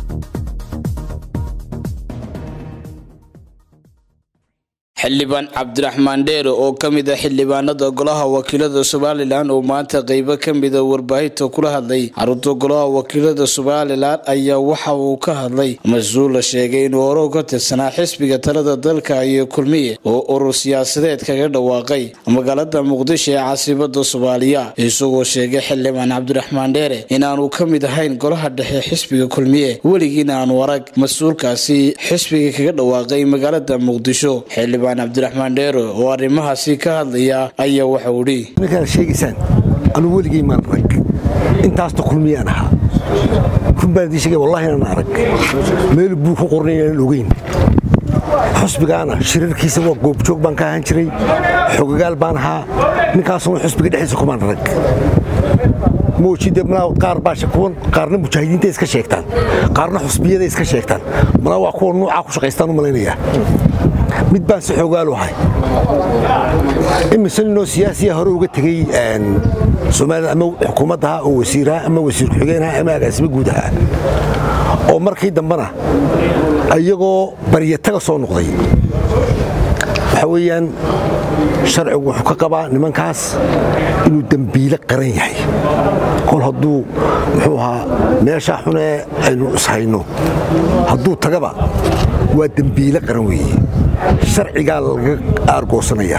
xildhibaan cabdiraxmaan dheere oo ka mid ah xildhibaanada golaha wakiilada somalilan oo maanta qeybo ka mida warbaahinta kula hadlay xarunta golaha wakiilada somalilan ayaa waxa uu ka hadlay mas-uul la sheegay inuu hore uga tirsanaa xisbiga talada dalka iyo kulmiye oo urur siyaasadeed kaga dhawaaqay magaalada muqdisho ee caasimada soomaaliya isagoo sheegay xildhibaan cabdiraxmaan dheere inaanu ka mid ahayn golaha dhexe xisbiga kulmiye weligiina aanu arag mas-uulkaasi xisbiga kaga dhawaaqay magaalada muqdisho xildhibaan cabdiraxmaan dheere oo arrimahaasi ka hadlaya ayaa waxau idhi markaad sheegaysaan anugu weligay maan arag intaasta kulmiyaan ahaa run baan idiin sheegay wallahi inaan arag meel buu ku qornay inaan ogeyn xusbigaana shirarkiisa waa goobjoog baan ka ahaan jiray xogagaal baan ahaa ninkaasuna xusbiga dhexdiisa kumaan arag moojide malaa qaar baa kuwan qaarna mujaahidiinta iska sheegtaan qaarna xusbiyada iska sheegtaan malaa waa kuwa nuucaa ku shaqaystaan u malaynayaa mid baan si xogaalu ahay imise ninoo siyaasiya hore uga tegey somalilan ama xukuumaddaha oo wasiiraha ama wasiir ku-xigeenaha ama agaasimo guud ahaa oo markii dambena iyagoo baryataga soo noqday waxaa weeyaan sharcigu wuxuu ka qabaa nimankaas inuu dembiile qaran yahay kol hadduu muxuu ahaa meeshaa xunee aynu ishayno hadduu tagaba waa dembiile qaran weeye sharcigaa laga aargoosanaya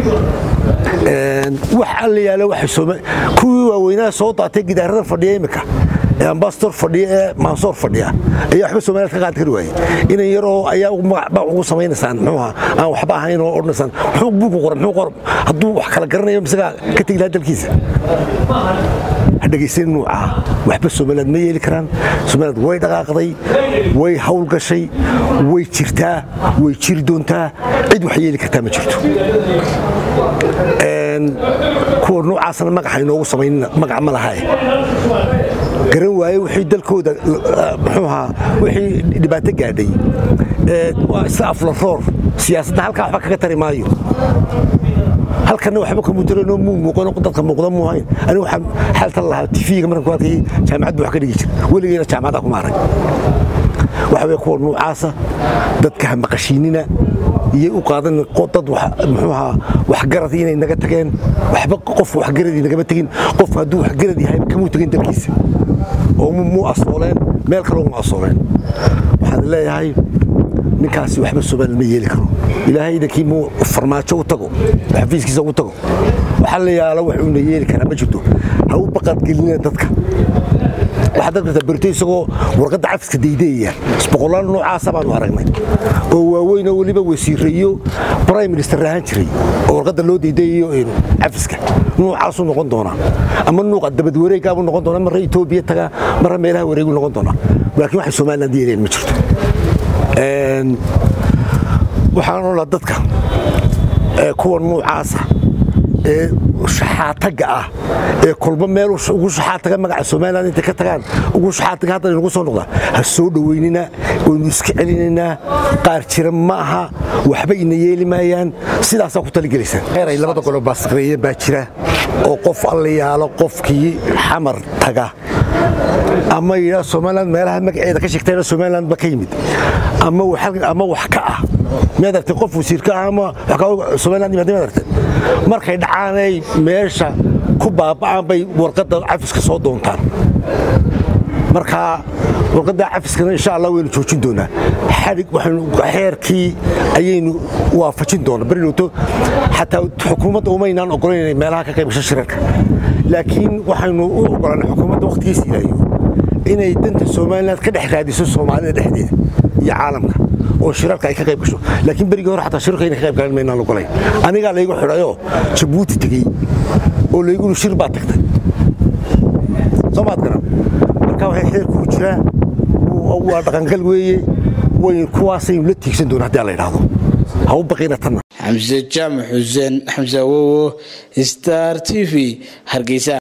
wax alla yaala kuwii waaweynaha soo daatay gidaarada fadhiya imika ee ambasador fadhiya ee mansoor fadhiya ayaa waxba somaliland ka qaadi kari waaye inan yaroo ayaa magacba ugu samaynaysaan muxuuha aan waxba ahayn oo odhanaysaan muxuu buugu qoran muxuu qoran hadduu wax kala garanayo misagaa ka tegi lahaa dalkiisa dhegaysan nuucaa waxba somaliland ma yeeli karaan somaliland way dhaqaaqday way hawl gashay way jirtaa way jiri doontaa cid wax yeeli kartaa ma jirto kuwa nuucaasna magaxa inoogu samaynina magac ma lahae garan waaye wixii dalkooda muxuu ahaa wixii dhibaato gaadhay waa isla aflaroor siyaasadda halkaa waxba kaga tari maayo halkana waxba ka mudirano muu muuqano dadka muuqda muu hayn anigu waxaan xaaltan lahaa tifiga markan ku arkayay jaamacad buu wax ka dhigi jira weligeyna jaamacada kuma arag waxa weye kuwa nuucaasa dadka ha maqashiinina iyay u qaadan dad muxuu ahaa waxgarad inay naga tageen waxba qof waxgaradii nagama tegin qof hadduu waxgarad yahay kamuu tegin dalkiisa oo muu asooleen meel kaloo mu asooleen waxaan leeyahay ninkaasi waxba somaliland ma yeeli karo ilaahay idankii muu farmaajo u tago xafiiskiisa ugu tago waxaa la yaala wax uuna yeeli karaa ma jirto ha u baqadgelinina dadka waxaad arkartaa berito isagoo warqadda cafiska daydeeyaya isboqolaal noocaasa baanu aragnay oo waaweyn oo weliba wasiirayo prime minister ahaan jiray oo warqadda loo daydeeyayo cafiska nuucaasuu noqon doonaa ama nuuqa dabad wareegaabuu noqon doonaa marra etoobiya tagaa marra meelaha wareegu noqon doonaa laakiin waxay somaliland yeelayaan ma jirto waxaan odhaa dadka kuwa nuucaasa ee shaxaataga ah ee kolba meel ugu shaxaataga magaca somaliland intay ka tagaan ugu shaxaataga haddana nagu soo noqda ha soo dhoweynina waynu iska celinaynaa qaar jira ma aha waxba ina yeeli maayaan sidaasaa ku talagelaysaan xeeray labada golo baasaqreeye baa jira oo qof alla yaalo qofkii xamar taga ama yidhaa somaliland meelaha magaceeda ka sheegtayna somaliland ba ka yimid ama wax ka ah miyaad aragtay qof wasiirka ah ama somaliland yimaada miyaad aragtay markay dhacaanay meesha ku baaba'aan bay warqadda cafiska soo doontaan marka warqadda cafiskana insha allah waynu joojin doonaa xadhig waxaynu xeerkii ayaynu waafajin doonaa berilowto xataa xukuumadda umaynaan ogolayn inay meelaha ka qaybgasho shirarka laakiin waxaynu u ogolanay xukuumadda wakhtigiisa ilaayo inay danta somaliland ka dhex raadiso soomaalida dhexdeeda iyo caalamka oo shirarka ay ka qayb gasho laakiin berigii hore xataa shirarka inay ka qayb galan maynaan ogolayn anigaa laygu xidhayoo jabuuti tegey oo laygunu shir baa tagtay soo maad garan marka waxay xeerkuu jiraa waa dhaqangal weeye way kuwaasaynu la tiigsan doona haddii la idhaahdo ha u baqina tanna xamse jaamac xuseen xamse awowo star t v hargeysa